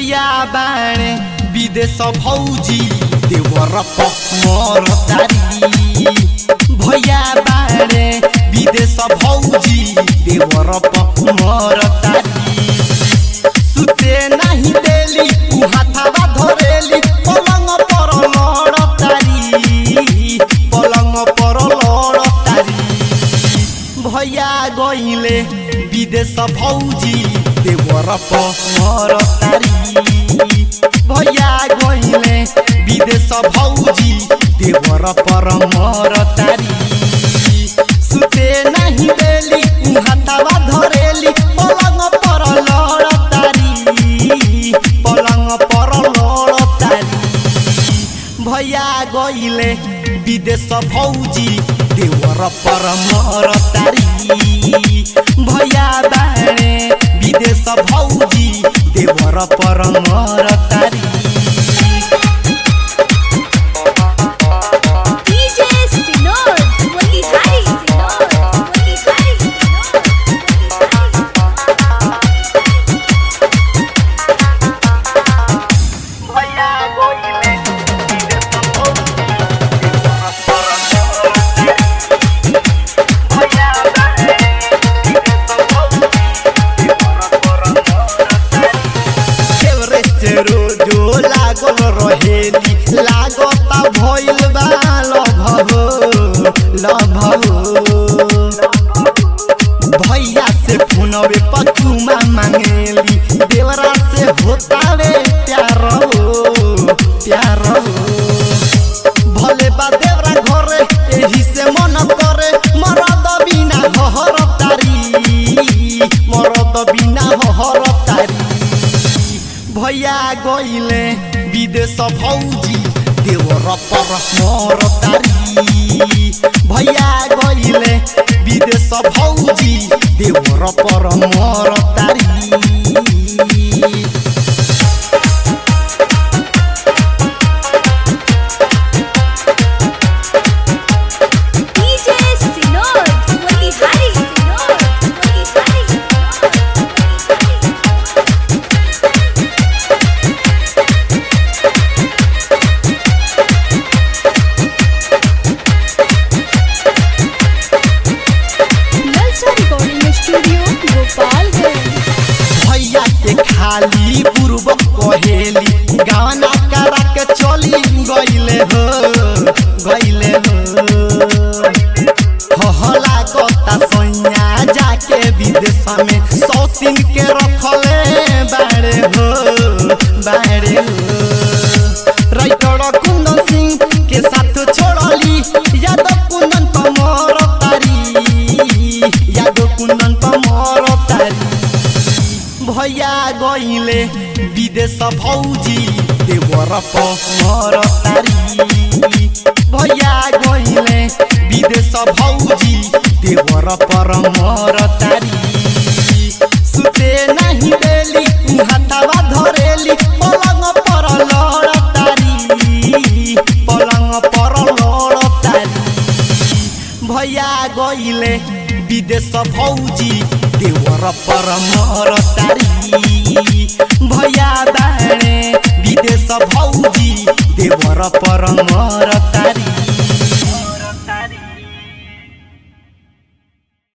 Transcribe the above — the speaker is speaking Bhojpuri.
भैया बाणे विदेश भौजी देवर मोर तारी भैया बाणे विदेश भौजी देवर मोर तारी सुते नाही देली उ हाथावा धरेली पलंग पर लड़ तारी पलंग पर लड़ तारी भैया गइले विदेश भौजी देवर पर तारी भैया गइले विदेश भौजी देवर पर मर तारी सुते नाही देली उ हाथावा धरेली पलंग पर लड़ तारी पलंग पर लड़ तारी भैया गइले विदेश भौजी देवर पर मर तारी भैया बाणे विदेश भौजी देवर पर मर तारी DJ Sinor, Motihari Sinor, Motihari Sinor, Motihari भैया गइले विदेश भौजी देवर पर मर तारी भैया बाणे विदेश भौजी देवर पर मर तारी देवरे से रोजो लागल रहेली लागता भइल बा लभो लभो भैया से फोनवे पचुमा मांगेली देवरा से होतावे प्यार हो प्यार हो भले बा देवरा घरे एही से मन करे मरद बिना हहर तारी मरद बिना हहर तारी भैया गइले विदेश भौजी देवर पर मोर तारी भैया गइले विदेश भौजी देवर पर मोर तारी DJ Sinor, Motihari Sinor, Motihari Sinor, Motihari Sinor. Lalsa Recording Studio, Gopalganj. भैया के खाली पूर्व कहेली गाना करा के चली गइले हो गइले हो हला कता सैया जाके विदेश में सौतीन के रखले बाड़े हो बाड़े हो राइटर कुंदन सिंह के साथ छोड़ली यादव कुंदन पमर तारी यादव कुंदन पमर तारी भैया गइले विदेश भौजी देवर पर तारी भैया गइले विदेश भौजी देवर पर मर तारी सुते नाही देली उ हाथावा धरेली पलंग पर लड़ तारी पलंग पर लड़ तारी भैया गइले विदेश भौजी देवर पर मर तारी भैया बाणे विदेश भौजी देवर पर मर तारी